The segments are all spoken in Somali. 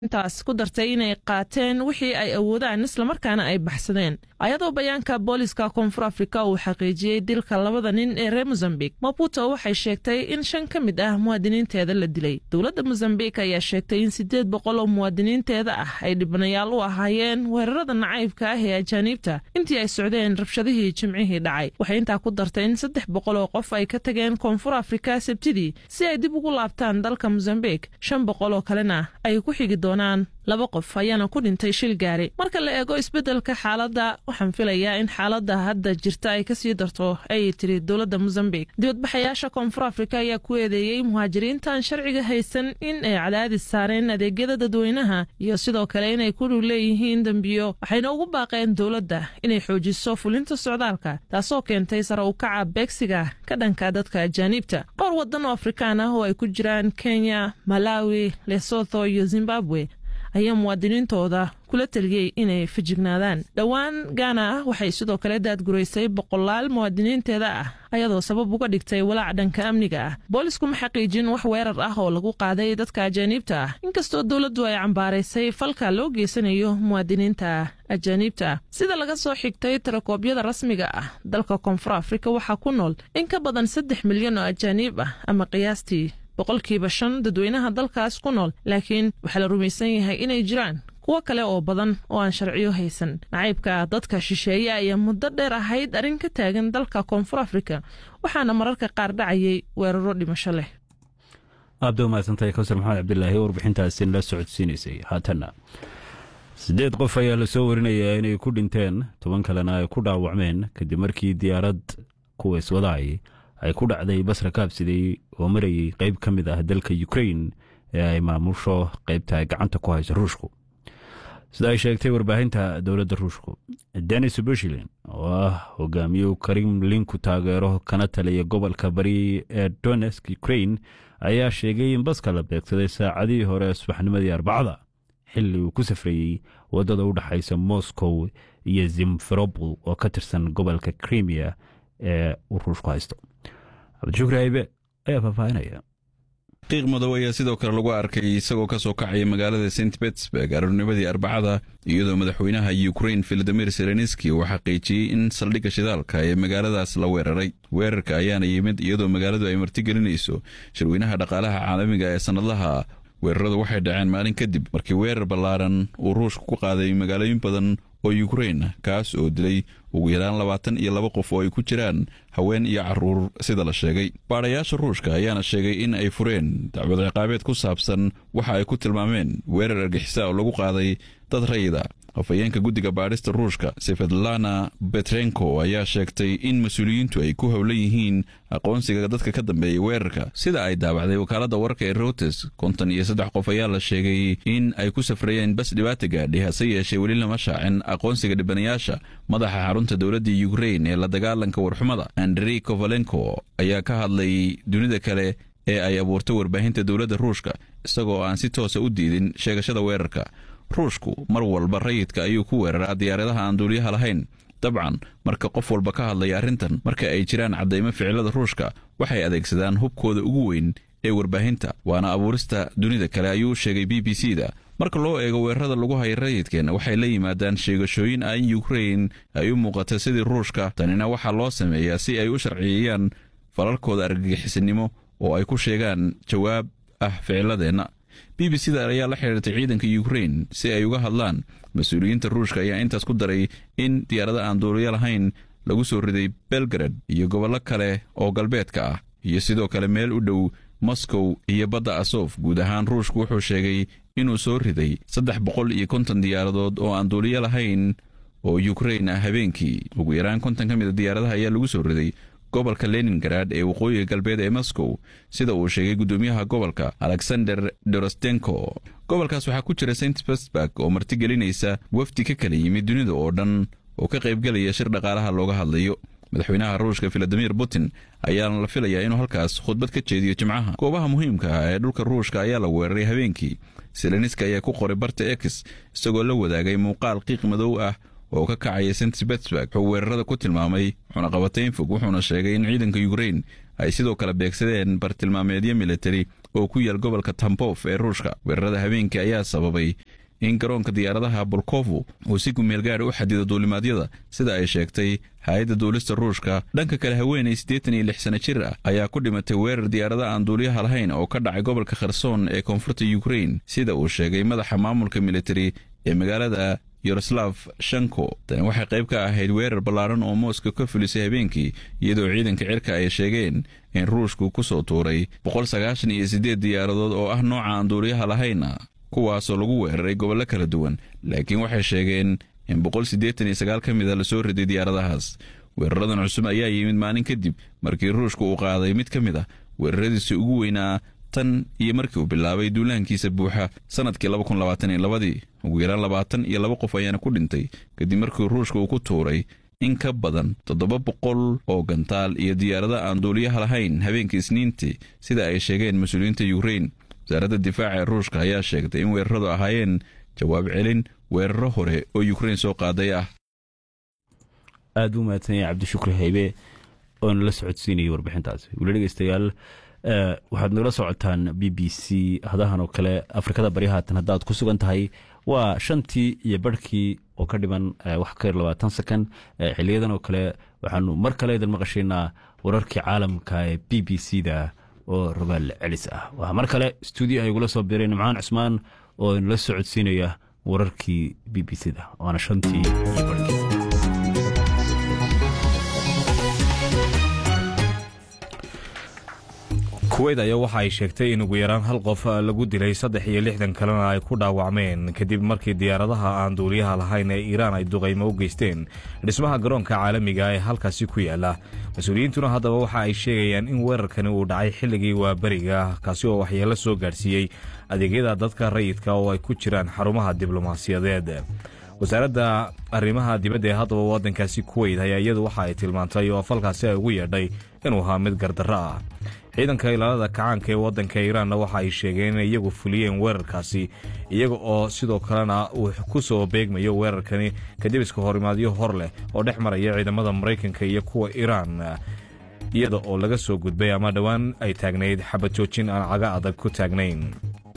intaas ku dartay inay qaateen wixii ay awoodaan islamarkaana ay baxsadeen ayadoo bayaanka booliska koonfur afrika uu xaqiijiyey dilka labada nin ee reer mosambik maputo waxay sheegtay in shan ka mid ah muwaadiniinteeda la dilay dowladda mosambik ayaa sheegtay in siddeed boqol oo muwaadiniinteeda ah ay dhibanayaal u ahaayeen weerarada nacaybka ah ee ajaaniibta intii ay socdeen rabshadihii jimcihii dhacay waxay intaa ku dartay in saddex boqol oo qof ay ka tageen koonfur afrika sabtidii si ay dib ugu laabtaan dalka mosambik shan boqol oo kalena ay ku xigi doonaan laba qof ayaana ku dhintay shil gaari marka la eego isbeddelka xaaladda waxaan filayaa in xaaladda hadda jirta ay kasii darto ayay tiri dowladda mosambik dibadbaxayaasha koonfur afrika ayaa ku eedeeyey muhaajiriintaan sharciga haysan in ay cadaadis saareen adeegyada dadweynaha iyo sidoo kale inay ku dhug leeyihiin dembiyo waxayna ugu baaqeen dowladda inay xoojiso fulinta socdaalka taasoo keentay sare u kaca beegsiga ka dhanka dadka ajaaniibta dhowr waddan oo afrikaan ah oo ay ku jiraan kenya malawi lesotho iyo zimbabwe ayaa muwaadiniintooda kula taliyey inay fajignaadaan dhowaan gaana ah waxay sidoo kale daadguraysay boqolaal muwaadiniinteeda ah ayadoo sabab uga dhigtay walaac dhanka amniga ah boolisku ma xaqiijin wax weerar ah oo lagu qaaday dadka ajaaniibta ah inkastoo dowladdu ay cambaaraysay falka loo geysanayo muwaadiniinta ajaaniibta ah sida laga soo xigtay tirakoobyada rasmiga ah dalka koonfur afrika waxaa ku nool in ka badan saddex milyan oo ajaaniib ah ama qiyaastii boqolkiiba shan dadweynaha dalkaas ku nool laakiin waxaa la rumaysan yahay inay jiraan kuwo kale oo badan oo aan sharciyo haysan nacaybka dadka shisheeye ayaa muddo dheer ahayd arrin ka taagan dalka koonfur afrika waxaana mararka qaar dhacayay weeraro dhimasho leh aabda umahadsantahay kawsar maxamed cabdilaahi warbixintaasi la socodsiinaysay haatanna siddeed qof ayaa lasoo warinayaa inay ku dhinteen toban kalena ay ku dhaawacmeen kadib markii diyaarad kuwa iswadaay ay ku dhacday basra kaabsiday oo marayay qayb ka mid ah dalka ukrain ee ay maamusho qaybta gacanta ku hayso ruushku sida ay sheegtay warbaahinta dowladda ruushku denis bushilin oo ah hogaamiye kremlinku taageero kana taliya gobolka bari ee donesk ukrain ayaa sheegay in baska la beegsaday saacadihii hore subaxnimadii arbacada xilli uu ku safrayey waddada u dhexaysa moscow iyo zimferobol oo ka tirsan gobolka krimiya ee uu ruushku haysto cabdishukri aybe ayaa faahfaahinaya qiiq madow ayaa sidoo kale lagu arkay isagoo ka soo kacaya magaalada st betsburg aroornimadii arbacada iyadoo madaxweynaha ukrain filadimir selenski uu xaqiijiyey in saldhigga shidaalka ee magaaladaas la weeraray weerarka ayaana yimid iyadoo magaaladu ay martigelinayso shirweynaha dhaqaalaha caalamiga ee sannadlaha weeraradu waxay dhaceen maalin kadib markii weerar ballaaran uu ruushka ku qaaday magaalooyin badan oo yukrain kaas oo dilay ugu yaraan labaatan iyo laba qof oo ay ku jiraan haween iyo caruur sida la sheegay baadhayaasha ruushka ayaana sheegay in ay fureen dacwad ciqaabeed ku saabsan waxa ay ku tilmaameen weerar argixisa oo lagu qaaday dad rayida afhayeenka guddiga baadhista ruushka sefedlana betrenko ayaa sheegtay in mas-uuliyiintu ay ku howlan yihiin aqoonsiga dadka ka dambeeyay weerarka sida ay daabacday wakaaladda wararka ee routers konton iyo saddex qof ayaa la sheegay in ay ku safrayeen bas dhibaata gaadhi hase yeeshee weli lama shaacin aqoonsiga dhibanayaasha madaxa xarunta dowladda yukrain ee la dagaalanka warxumada andrey kovalenko ayaa ka hadlay dunida kale ee ay abuurtay warbaahinta dowladda ruushka isagoo aan si toosa u diidin sheegashada weerarka ruushku mar walba rayidka ayuu ku weeraraa diyaaradaha aan duuliyaha lahayn dabcan marka qof walba ka hadlaya arrintan marka ay jiraan caddaymo ficilada ruushka waxay adeegsadaan hubkooda ugu weyn ee warbaahinta waana abuurista dunida kale ayuu sheegay b b c da marka loo eego weerarada lagu haya rayidkeenna waxay la yimaadaan sheegashooyin ah in yukrain ay u muuqata sidii ruushka tanina waxaa loo sameeyaa si ay u sharciyeeyaan falalkooda argagixisanimo oo ay ku sheegaan jawaab ah ficiladeenna b b c da ayaa la xidhiirtay ciidanka yukrain si ay uga hadlaan mas-uuliyiinta ruushka ayaa intaas ku daray in diyaarada aan duuliyo lahayn lagu soo riday belgrad iyo gobollo kale oo galbeedka ah iyo sidoo kale meel u dhow moscow iyo badda asof guud ahaan ruushku wuxuu sheegay inuu soo riday saddex boqol iyo konton diyaaradood oo aan duuliyo lahayn oo yukrain ah habeenkii ugu yaraan konton ka mida diyaaradaha ayaa lagu soo riday gobolka leningarad ee waqooyiga galbeed ee moscow sida uu sheegay guddoomiyaha gobolka alexander dorostenko gobolkaas waxaa ku jira st petersburg oo martigelinaysa wafdi ka kala yimid dunida oo dhan oo ka qaybgelaya shir dhaqaalaha looga hadlayo madaxweynaha ruushka filadimir putin ayaana la filayaa inuu halkaas khudbad ka jeediyo jimcaha goobaha muhiimka ah ee dhulka ruushka ayaa la weeraray habeenkii seleniska ayaa ku qoray barta ex isagoo la wadaagay muuqaal qiiq madow ah oo ka kacaya st petersburg wuxuu weerarada ku tilmaamay cunaqabatayn fog wuxuuna sheegay in ciidanka yukrain ay sidoo kale beegsadeen bartilmaameedyo militari oo ku yaal gobolka tambof ee ruushka weerarada habeenkii ayaa sababay in garoonka diyaaradaha bolkovo uu si kumeel gaara u xadido duulimaadyada sida ay sheegtay hay-adda duulista ruushka dhanka kale haweenay siddeetan iyo lix sana jir ah ayaa ku dhimatay weerar diyaarada aan duuliyaha lahayn oo ka dhacay gobolka kherson ee koonfurta yukrain sida uu sheegay madaxa maamulka militari ee magaalada yaroslav shanko tani waxay qayb ka ahayd weerar ballaaran oo mooska ka fulisay habeenkii iyadoo ciidanka cirka ay sheegeen in ruushku ku soo tuuray boqol sagaashan iyo siddeed diyaaradood oo ah nooca aan duuliyaha lahayna kuwaasoo lagu weeraray gobollo kala duwan laakiin waxay sheegeen in boqol siddeetan iyo sagaal ka mida lasoo riday diyaaradahaas weeraradan cusub ayaa yimid maalin kadib markii ruushka uu qaaday mid ka mid ah weeraradiisii ugu weynaa tan iyo markii uu bilaabay duulaankiisa buuxa sannadkii labadii ugu yaraan labaatan iyo laba qof ayaana ku dhintay kadib markii ruushka uu ku tuuray in ka badan toddoba boqol oo gantaal iyo diyaarada aan duuliyaha lahayn habeenkii isniintii sida ay sheegeen mas-uuliyiinta yukrain wasaaradda difaaca ee ruushka ayaa sheegtay in weeraradu ahaayeen jawaab celin weeraro hore oo yukrain soo qaaday ah aada u mahadsanya cabdishukri haybe oona la socodsiinayay warbixintaasi weli dhegeystayaal waxaad nagala socotaan b b c hadahan oo kale afrikada bari haatan haddaad ku sugan tahay waa shantii iyo barhkii oo ka dhiman wax ka yar labaatan second xiliyadan oo kale waxaanu mar kale idin maqashaynaa wararkii caalamka ee b b c da oo rogaal celis ah waxaa mar kale stuudio ay igula soo biray nimcaan cusmaan oo inala socodsiinaya wararkii b b c da waana shantii iyo barhkii kuweyt ayaa waxa ay sheegtay in ugu yaraan hal qof lagu dilay saddex iyo lixdan kalena ay ku dhaawacmeen kadib markii diyaaradaha aan duuliyaha lahayn ee iiraan ay duqaymo u geysteen dhismaha garoonka caalamiga ee halkaasi ku yaala mas-uuliyiintuna haddaba waxa ay sheegayaan in weerarkani uu dhacay xilligii waaberiga kaasi oo waxyeelo soo gaadhsiiyey adeegyada dadka rayidka oo ay ku jiraan xarumaha diblomaasiyadeed wasaaradda arrimaha dibadda ee haddaba waddankaasi kuweyt ayaa iyadu waxa ay tilmaantay oo falkaasi ay ugu yeedhay inuu ahaa mid gardarro ah ciidanka ilaalada kacaanka ee waddanka iiraanna waxa ay sheegeen inay iyagu fuliyeen weerarkaasi iyaga oo sidoo kalena uu ku soo beegmayo weerarkani kadib iska horimaadyo hor leh oo dhex maraya ciidamada maraykanka iyo kuwa iiraan iyada oo laga soo gudbay ama dhowaan ay taagnayd xabad joojin aan caga adag ku taagnayn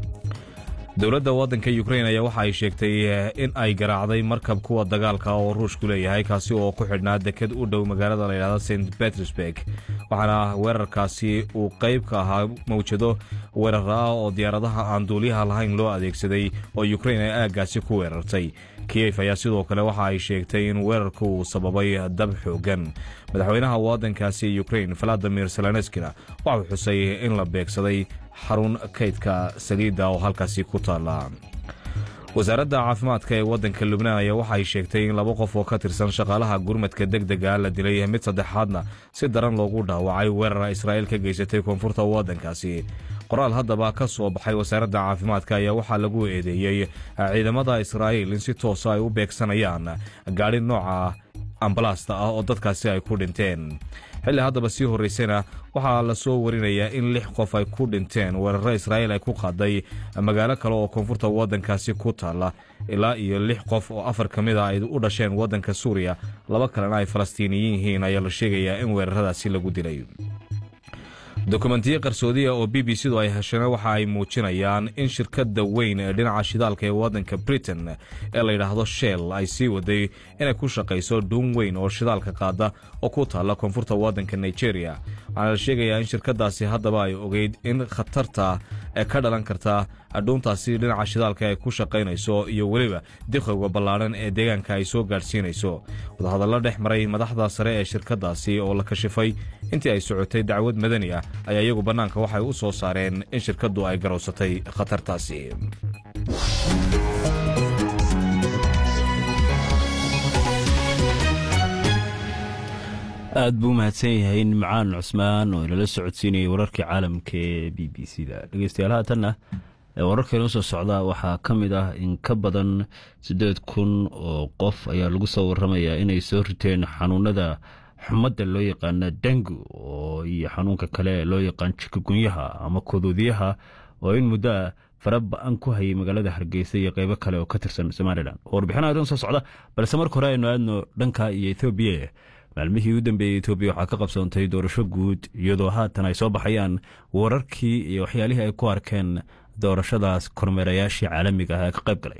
dowladda waddanka yukrain ayaa waxa ay sheegtay in ay garaacday markab kuwa dagaalka oo ruushku leeyahay kaasi oo ku xidhnaa deked u dhow magaalada layidhahda st petersburg waxaana weerarkaasi uu qayb ka ahaa mawjado weerar ah oo diyaaradaha aan duuliyaha lahayn loo adeegsaday oo yukrain ay aaggaasi ku weerartay kiyef ayaa sidoo kale waxa ay sheegtay in weerarku uu sababay dab xoogan madaxweynaha waddankaasi yukrain valadimir seleneskina waxau xusay in la beegsaday xarun kaydka saliidda oo halkaasi ku taalla wasaaradda caafimaadka ee waddanka lubnaan ayaa waxa ay sheegtay in laba qof oo ka tirsan shaqaalaha gurmadka deg dega la dilay mid saddexaadna si daran loogu dhaawacay weerara israa'iil ka geysatay koonfurta waddankaasi qoraal haddaba ka soo baxay wasaaradda caafimaadka ayaa waxaa lagu eedeeyey ciidamada israa'iil in si toosa ay u beegsanayaan gaadhi nooca ambalaasta ah oo dadkaasi ay ku dhinteen xilli haddaba sii horraysayna waxaa la soo warinayaa in lix qof ay ku dhinteen weeraro israa'iil ay ku qaaday magaalo kale oo koonfurta waddankaasi ku taalla ilaa iyo lix qof oo afar ka mid a ay u dhasheen waddanka suuriya laba kalena ay falastiiniyiin yihiin ayaa la sheegayaa in weeraradaasi lagu dilay dokumentiyo qarsoodiya oo b b c du ay heshana waxa ay muujinayaan in shirkadda weyn ee dhinaca shidaalka ee waddanka britain ee layidhaahdo shell ay sii waday inay ku shaqayso dhuun weyn oo shidaalka qaada oo ku taalla koonfurta waddanka nigeria waxaana la sheegayaa in shirkadaasi haddaba ay ogeyd in khatarta ee ka dhalan karta dhuuntaasi dhinaca shidaalka ay ku shaqaynayso iyo weliba diqowga ballaadhan ee deegaanka ay soo gaadhsiinayso wadahadallo dhex maray madaxda sare ee shirkadaasi oo la kashifay intii ay socotay dacwad madani ah ayaa iyagu bannaanka waxay u soo saareen in shirkaddu ay garowsatay khatartaasi aad buu mahadsan yahay nimcaan cusmaan oo inala socodsiinayay wararkii caalamka ee b b c da dhegeystayaal haatanna wararka inoo soo socda waxaa ka mid ah in ka badan siddeed kun oo qof ayaa lagu soo waramayaa inay soo riteen xanuunada xumadda loo yaqaana dengu oo iyo xanuunka kale loo yaqaan jikagunyaha ama kodoodiyaha oo in muddo ah fara ba-an ku hayay magaalada hargeysa iyo qeybo kale oo ka tirsan somalilan oo warbixinaha idin soo socda balse marka hore aynu aadno dhanka iyo ethoobiya maalmihii u dambeeyey etoobiya waxaa ka qabsoontay doorasho guud iyadoo haatan ay soo baxayaan wararkii iyo waxyaalihii ay ku arkeen doorashadaas kormeerayaashii caalamiga ah ee ka qayb galay